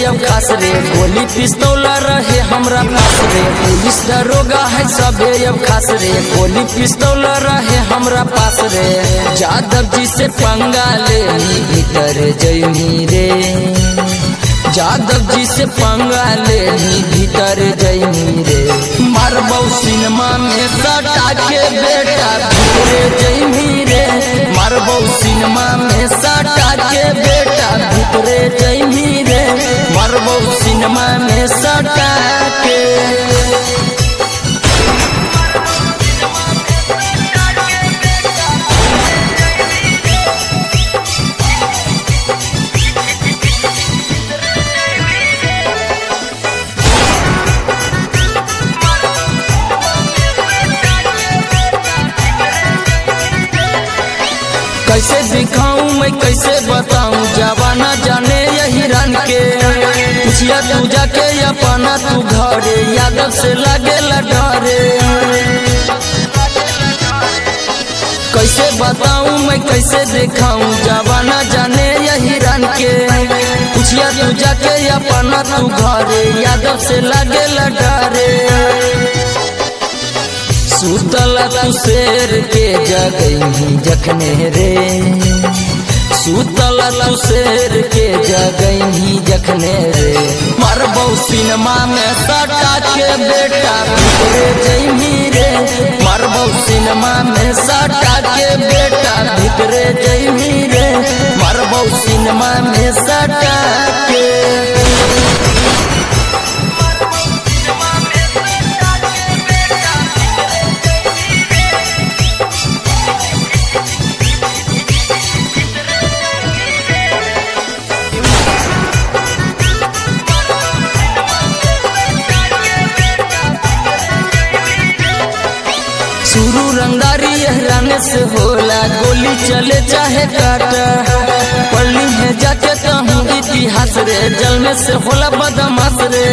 अब खास रे गोली पिस्तौल रहे हमरा पास रे पुलिस दरोगा है सबे अब खास रे गोली पिस्तौल रहे हमरा पास रे जादव जी से पंगा ले भीतर जयमी रे जादव जी से पंगा ले भीतर जयमी रे मारबौ सिनेमा में सटा के बेटा भीतरे जयमी रे मारबौ सिनेमा में सटा के बेटा भीतरे जयमी रे मारबौ सिनेमा में सटा के कैसे दिखाऊं मैं कैसे बताऊं जवाना जाने यही रन के पूछिया तू जाके अपना तू घरे यादव से लगे डरे कैसे बताऊं मैं कैसे दिखाऊं जवाना जाने यही रन के पूछिया तू जाके अपना तू घरे यादव से लगे डरे सुतला तू शेर के जगही जखने रे सुतला तू शेर के जगही जखने रे मरबौ सिनेमा में सटा के बेटा भीतरे जैमी रे मरबौ सिनेमा में सटा के बेटा भीतरे जैमी रे मरबौ सिनेमा में सटा के शुरू रंगदारी रहने से होला गोली चले चाहे काटा पढ़ली है जाके कहूँ इतिहास रे जल में से होला बदमाश रे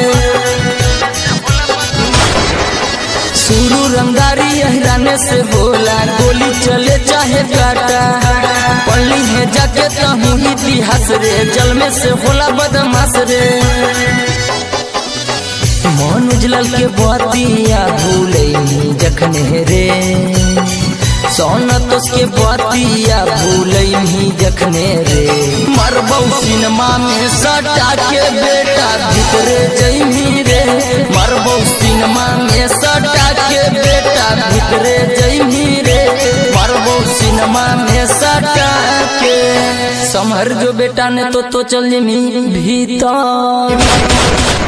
शुरू रंगदारी रहने से होला गोली चले चाहे काटा पढ़ली है जाके कहूँ इतिहास रे जल में से होला बदमाश रे मन उजलल के बतिया भूले जखने रे सोना तोस के बतिया भूले जखने रे मरबौ सिनेमा में सटा के बेटा भीतरे जैमी रे मरबौ सिनेमा में सटा के बेटा भीतरे जैमी रे मरबौ सिनेमा में सटा के समहर जो बेटा ने तो तो चल जमी भीतर